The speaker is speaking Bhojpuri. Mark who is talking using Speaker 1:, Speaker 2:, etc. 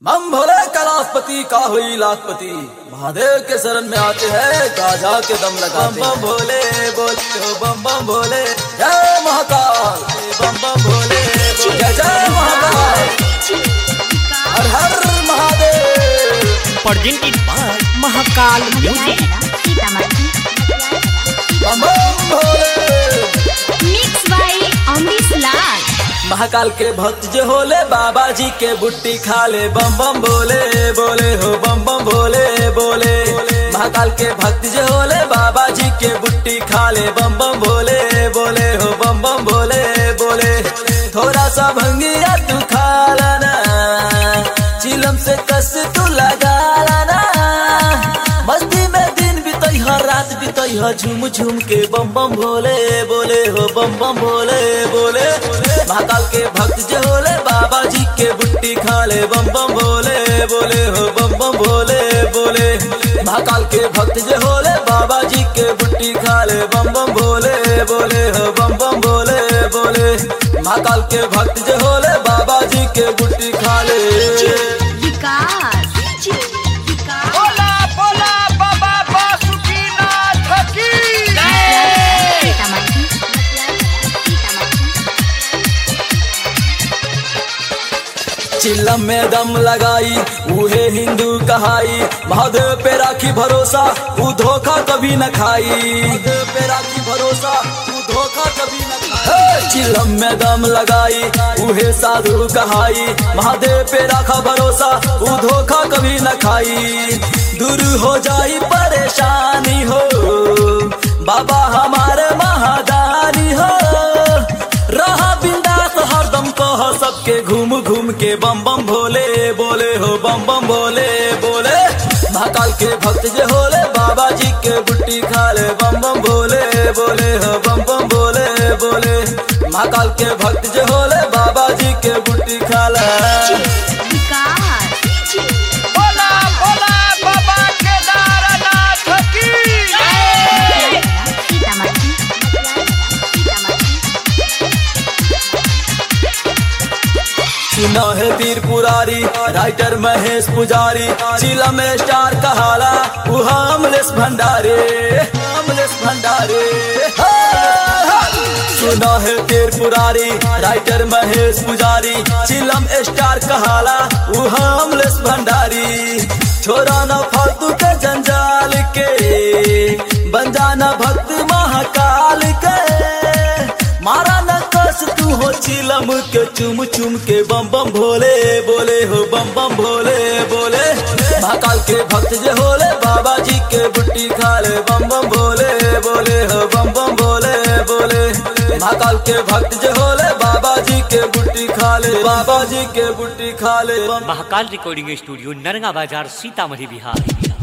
Speaker 1: मम भोले कैलाशपति का हुई लाखपति महादेव के शरण में आते हैं गाजा के दम लगाते बम भोले बोले बम बम भोले जय महाकाल बम बम भोले जय जय महाकाल हर हर Mahadev
Speaker 2: presented by Mahakal Music.
Speaker 1: बम बम भोले
Speaker 3: मिक्स बाय अमरीश लाल
Speaker 1: महाकाल के भक्त जो होले बाबा जी के बुट्टी खा ले बम बम बोले बोले हो बम बम भोले बोले महाकाल के भक्त जो होले बाबा जी के बुट्टी खा ले बम बम भोले बोले हो बम बम भोले बोले थोड़ा सा भंगिया तू खा लाना चिलम से कस तू लगा लाना मस्ती में दिन बीतई हर रात बीतई ह झूम झूम के बम बम भोले बोले हो बम बम भोले बोले महाकाल के भक्त जो होले बाबा जी के बुट्टी खा ले बम बम भोले बोले हो बम बम भोले बोले महाकाल के भक्त जो होले बाबा जी के बुट्टी खा ले बम बम भोले बोले हो बम बम भोले बोले महाकाल के भक्त जो होले बाबा जी के बुट्टी खा ले
Speaker 3: विकास
Speaker 2: बोला बोला बाबा बासुकीनाथ की
Speaker 1: चिल्लम में दम लगाई उहे हिंदू कहाई महादेव पे राखी भरोसा ऊ धोखा कभी न खाई महादेव पे राखी भरोसा ऊ धोखा कभी न खाई चिल्लम में दम लगाई उहे साधु कहाई महादेव पे राखा भरोसा ऊ धोखा कभी न खाई दूर हो जाई परेशानी हो बाबा हमारे महादानी हो रहा बिंदास हरदम कह सबके घूम घूम के बम बम भोले बोले हो बम बम भोले बोले महाकाल के भक्त जे होले बाबा जी के बुट्टी खा ले बम बम भोले बोले हो बम बम भोले बोले महाकाल के भक्त जे होले बाबा जी के बुट्टी खा ले
Speaker 3: विकास
Speaker 2: बोला बोला बाबा केदारनाथ की
Speaker 1: सुना है वीर पुरारी राइटर महेश पुजारी चिला में स्टार कहाला उहा अमलेश भंडारे अमलेश भंडारे हा, हा। सुना है वीर पुरारी राइटर महेश पुजारी चिलम स्टार कहाला उहा अमलेश भंडारी छोरा न फालतू के जंजाल के बन जाना भक्त महाकाल के मारा न कस तू हो चिलम के चुम चुम के बम बम भोले बोले हो बम बम भोले बोले महाकाल के भक्त जे होले बाबा जी के बुट्टी खा ले बम बम भोले बोले हो बम बम भोले बोले महाकाल के भक्त जे होले बाबा जी के बुट्टी खा ले बाबा जी के बुट्टी खा ले बम
Speaker 2: महाकाल रिकॉर्डिंग स्टूडियो नरगा बाजार सीतामढ़ी बिहार